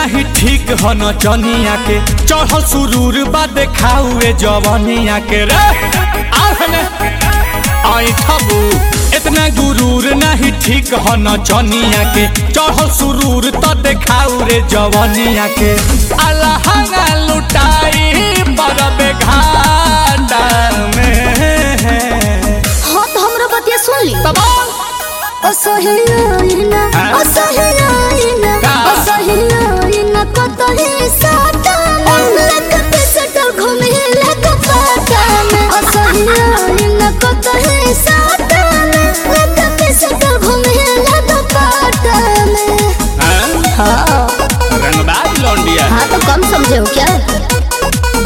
नाही ठीक ह नचनिया के चढ़ल सुरूर बा देखाउए जवनिया के रे आहने आई ठबू इतना गुरूर नहीं ठीक ह नचनिया के चढ़ल सुरूर त देखाउ रे जवनिया के अलहंगा लुटाई बरबे घाटा में हाँ तो हमरा बतिया सुन ली तबाल असहियाइना हाँ? असहियाइना का? असहियाइना कतही साटा लकते सटल घूमे लक पाटा में असहियाइना कतही साटा लकते सटल घूमे लक पाटा में हाँ रंगबाज लौंडिया हाँ तो कम समझे हो क्या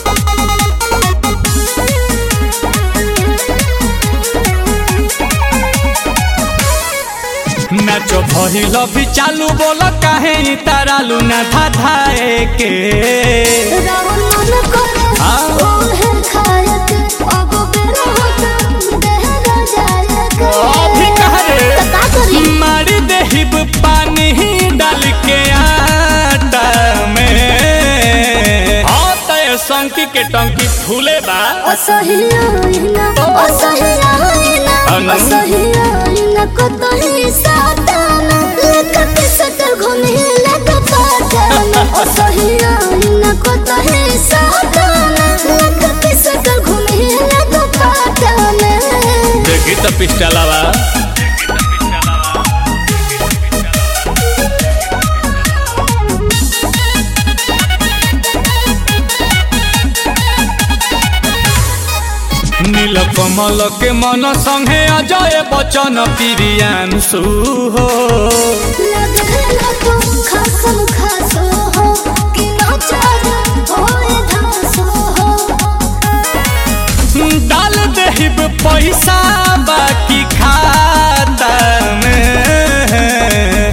मैच भइल भी चालू बोल काहे तारालू ना धाधाए के रावण मन करे हाँ? ओहे खायक अब बेरा होता देहरा जायक अभी कह रे तो का करी मारी देहिब पानी डाल के आटा में हाँ तय संकी के टंकी फूले बा असहियाइना असहियाइना अनु? असहियाइना कतही साताना लेकत सटल घुमे लग पाटाना असहियाइना कतही साताना लेकत सटल घुमे लग पाटाना देखी तो पिस्टलवा नील कमल के मन संगे अजय बचन प्रियांशु हो लगेला तो खासम खासो हो कि नाचार होए धासो हो डाल देहिब पैसा बाकी खाता में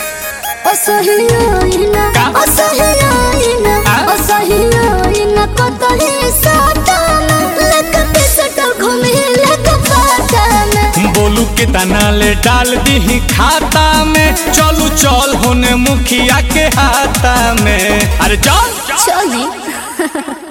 असहियाइना का? असहियाइना आ? असहियाइना कतही साटाना लकते सटल घुमे लक पाटाना बोलू के तना ले डाल दी खाता में चलू चल होने मुखिया के हाथा में अरे चल चली